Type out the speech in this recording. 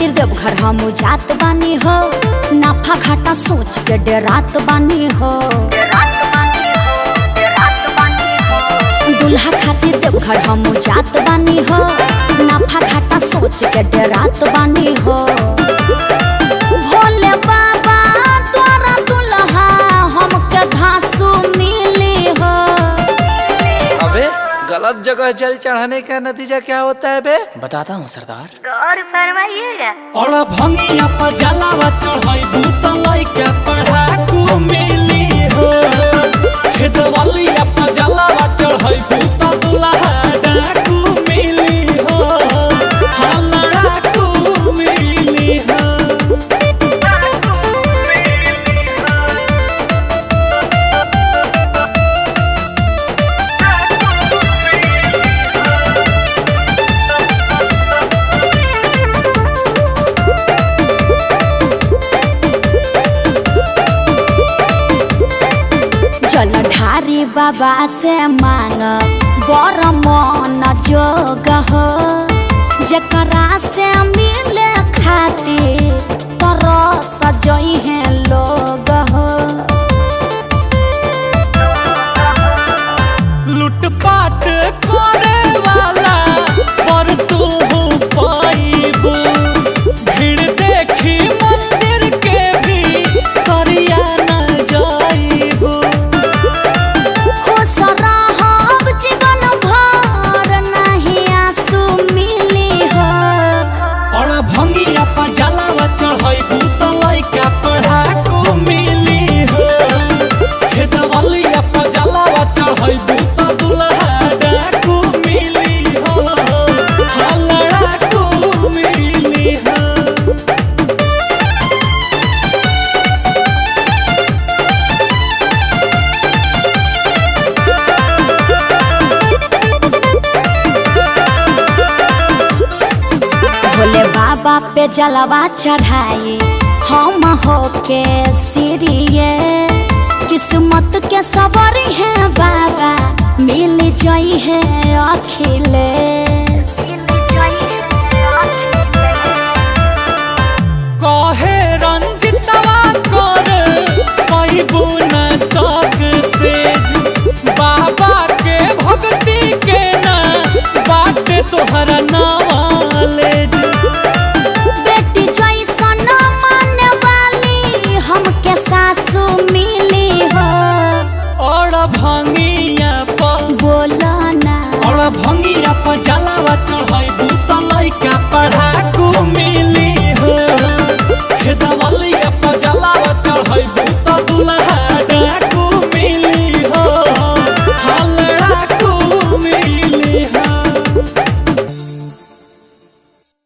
खातिर देवघर हम जात बानी हो नाफा घाटा सोच के डरात बानी हो दूल्हा खातिर देवघर हम जात बानी हो नाफा घाटा सोच के डरात बानी हो भोले बाबा तोरा दुल्हा हमके घासू मिली हो अबे गलत जगह जल चढ़ाने का नतीजा क्या होता है बे बताता हूँ सरदार गौर फरमाइएगा और भंगिया पर जलावा चढ़ाई भूत लइका पढ़ाकू मिली हो छेदवलिया पर जलावा चढ़ाई भूत दुल्हा डाकू मिली हो हाँ लड़ाकू मिली हो जलधारी बाबा से मांग बर मन जोग हो जकरा से मिले खातिर तरस जई है लोग हो लूटपाट करे वाला पर तू पाइबू भीड़ देखी मंदिर के भी करिया न जाइबू खुश रहब जीवन भर नहीं आंसू मिली हो और भंगिया पर जलावा चढ़ाइबू तो लइका पढ़ाकू मिली हो छेदवलिया पर जलावा चढ़ाइबू तो दुल्हा डाकू मिली हो हाँ लड़ाकू मिली हो भोले बाबा पे जलवा चढ़ाई हम हो के सिरिये किस्मत के सवारी है बाबा मिल जाई है अखिलेश कहे रंजितवा कर पैबू न सक सेज बाबा के भक्ति के ना बाटे तोहरा नॉलेज बेटी जैसन माने वाली हमके सासू मिली हो और भंगिया पर बोलो ना और भंगिया पर जलावा चढ़ाई भूत